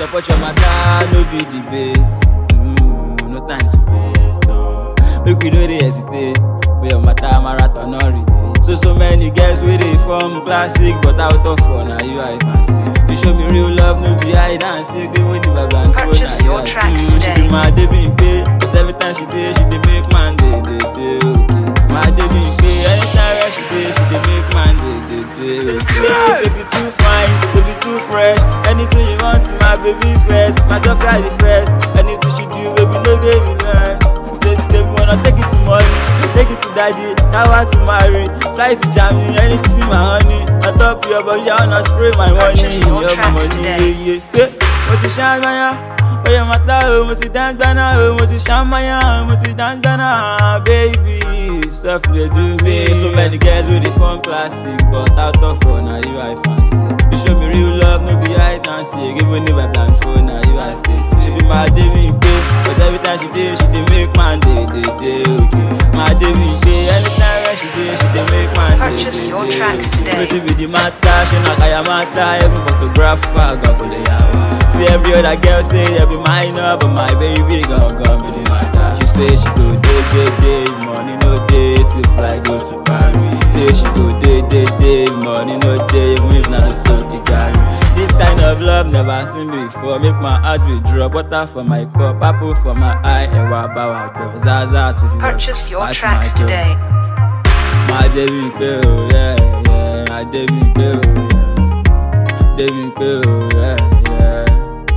support your matter, no be debate. Mm, no time to waste. No. Make we no dey hesitate for your matter, marathon no relate. So so many girls wey dey form classic, but out of fun, na you I fancy. You show me real love, no be hide and seek. Give me the vibe and phone, Purchase na you your I tracks see. She today. be my Debbie pay, cause every time she dey, she dey make man dey dey dey okay. My Debbie pay, anytime where she dey, she dey make man dey dey dey okay. Baby too fine, baby too fresh. Anything you want, my baby first. Myself got the first. Anything she do, baby no get you learn. Say say we wanna take it to money, take it to daddy, power to marry, fly to Germany, anything my honey. On top your body, I wanna spray my money, Purchase your your tracks money, today. yeah yeah. Say, mo ti ṣan maya, oye mata o, mo ti dan gbana o, mo ti ṣan maya, o, mo ti dan gbana, baby. Stuff dey do me. So many girls wey dey form classic, but out of fun, na you I fancy. You show me real love, no be hide and seek. Even if I plan phone, na you I stay. She be my David pay, but every time she dey, she dey make man dey dey dey okay. My David pay, anytime where she dey, she dey make man dey Purchase dey your dey tracks okay. today. Wetin be the matter? She na kaya matter, every photographer go go dey yawa. See every other girl say they be minor, but my baby gon gon be the matter. She say she go dey dey dey, money no dey to fly go to Paris. Say she go dey dey dey, money no dey, even if na the sun dey carry. This kind of love never seen before. Make my heart withdraw, butter for my cup, apple for my eye, and wa bawa do. Zaza to the world, Purchase your pass my tracks door. today. My David pay, oh yeah, yeah. My David pay, oh yeah. David pay, oh yeah, yeah.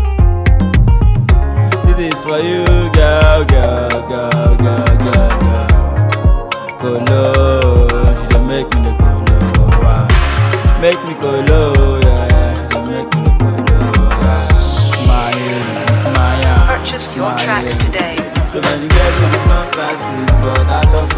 This is for you, girl, girl, girl, girl, girl, girl. Colo, she don't make me the colo, wow. Make me colo, yeah, yeah. She don't make me the colo, wow. Smile, smile. Purchase your smile. tracks today. So many girls in the front classic, but out of